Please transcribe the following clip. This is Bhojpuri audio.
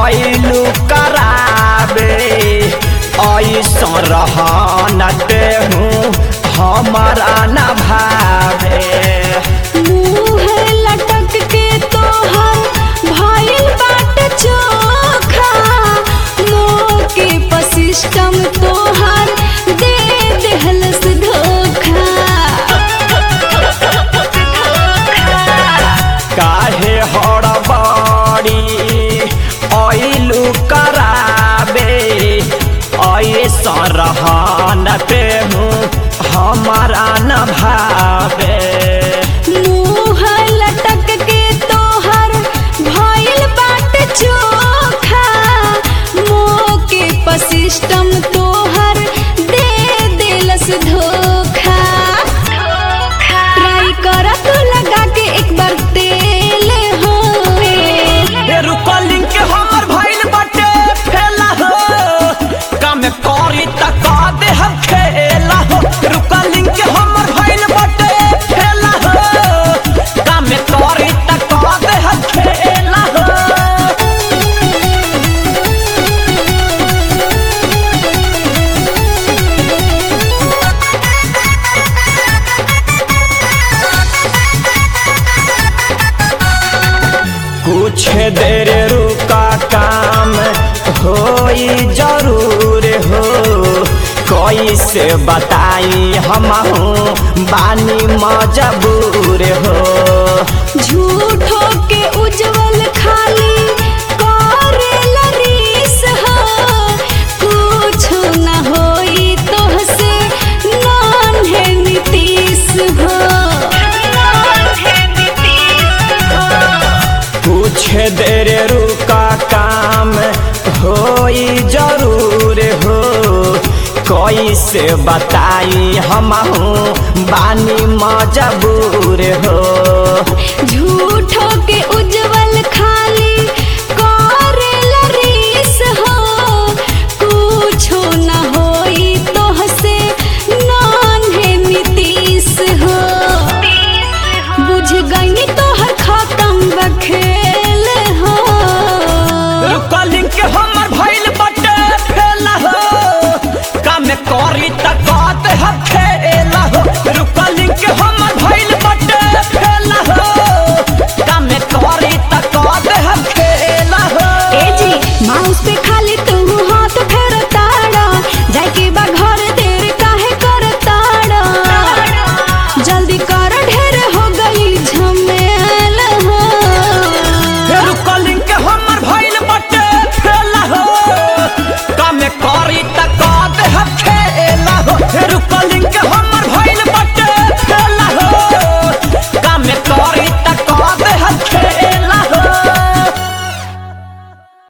आइलू कराबे ऐसा रहनते हूँ हमारा न भावे मुँह लटक के तोहर भइल बाटे चोखा मोके पर सिस्टम तोहर दे देहलस धोखा काहे हड़बड़ी आइलू कराबे ऐसा रहनते हूँ हमारा न भावे मुँह लटक के तोहर भइल बाटे चोखा मोके पर सिस्टम तोहर दे देलस धोखा ट्राई कर तू लगा के एक बार तेल हो ए रुकलिंग के हमर भइल बाटे फेला हो काम करी त का दे हम खेला हो रुकलिंग के हमर भइल बाटे फेला हो काम करी त का दे हम खेला हो कुछ देर रुका काम होई जरूर हो कैसे बताई हम बानी मजबूर हो झूठो के उज्जवल खाली करेला रीस हो कुछ न होई तोहसे नान्हे नीतीश हो कुछ देर रुका काम होई जरूर हो कैसे बताई हम बानी मजबूर हो झूठो के उज्जवल खाली करेला रीस हो कुछो न होई तोहसे नान्हे नीतीश हो बुझ गई तोहर खत्म बखेल हो रुकलिंग के हमर भइल बटे फेला हो काम करी त कहते हम खेला हो रुकलिंग के